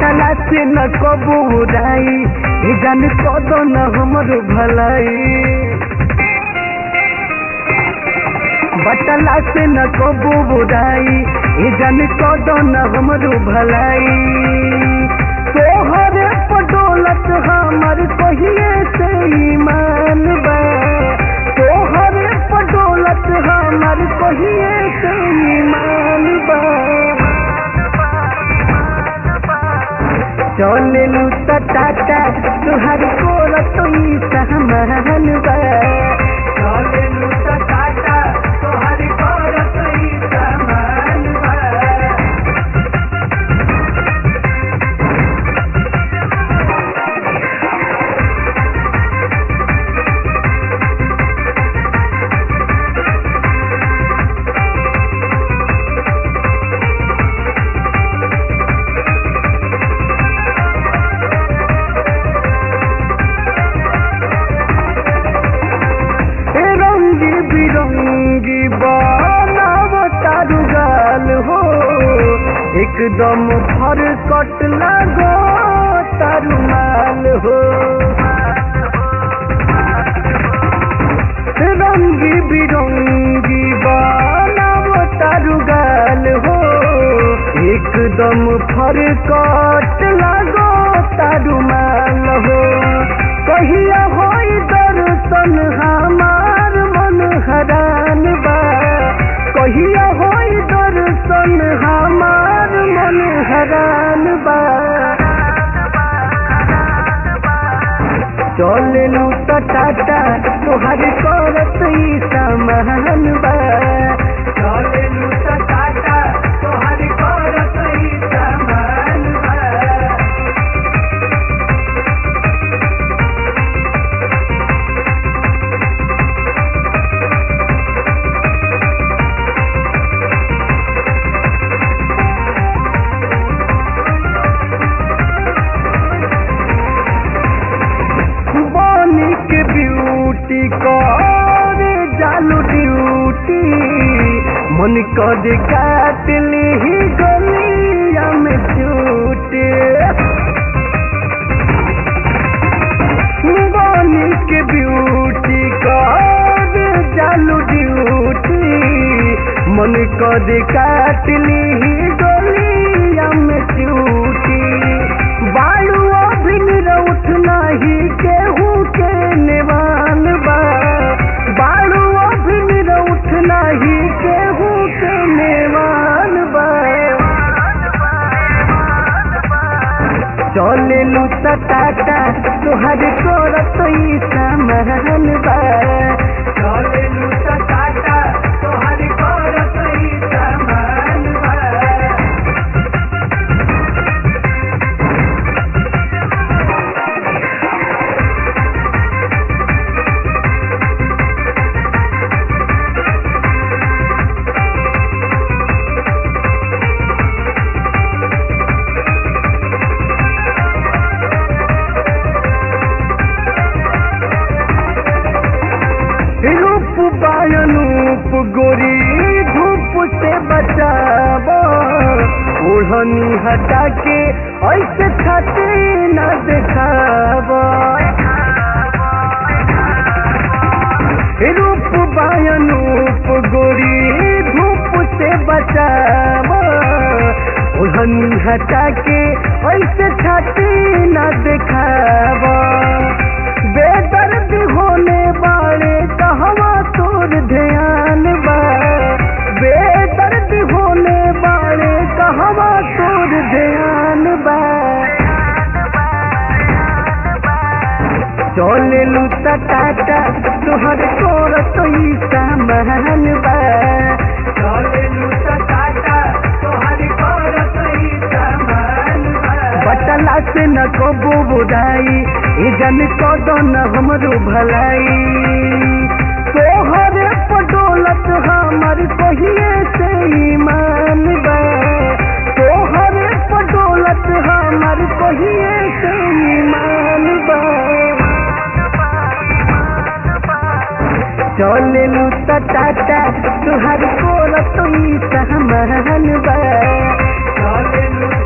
बटला से न कबू उड़ाई ये जान कदो न हमर भलाई बटला से न कबू उड़ाई ये जान कदो न हमर भलाई तोहर पडोलत हमर कहिए से ईमान बा तोहर पडोलत हमर कहिए से ईमान बा चलेलू त टाटा तुहर कोल तुई सहमान बा चलेलू त टाटा तुहर कोल तुई सहमान बा ए रंगी बिरंगी बनाव तारू गाल हो एकदम फर कट लगो तारू माल हो ए रंगी बिरंगी बनाव तारू गाल हो एकदम फर कट लगो तारू माल हो कहिया होई दर्शन हमार मन हरान बा कहिया होई दर्शन हमार मन हरान बा चलेलू त टाटा तोहर करत ई समान बा चलेलू त टाटा तोहर करत ई समान बा बानी के ब्यूटी करे जालू ड्यूटी मन कर काट ली गलिया में चूटे बानी के ब्यूटी करे जालू ड्यूटी मन कर काट ली गलिया में चूटी बालू अभिन उठ नाही केहू के नेवान बा बालू अभिन उठ नाही केहू के नेवान बा चलेलू त टाटा तोहर करत ई समान बा चलेलू त टाटा तोहर करत ई समान बा रूप बायनूप गोरी धूप से बचाव ओढ़नी हटा के ऐसे छाते न देखाव रूप बायनूप गोरी धूप से बचाव ओढ़नी हटा के ऐसे छाते न देखाव बेदर्द होने वाले कहवा तोर ध्यान बा बेदर्द होने वाले कहवा तोर ध्यान बा चलेलू त टाटा तोहर तोर तोई सामान बा चलेलू त टाटा तोहर तोर तोई सामान बा बटला से न कबू बुदाई ए जन कदो न हमरो भलाई तोहर पडोलत हमर कहिए से ईमान बा तोहर पडोलत हमर कहिए से ईमान बा चलेलू त टाटा तुहर कोल तुई सहमान बा चलेलू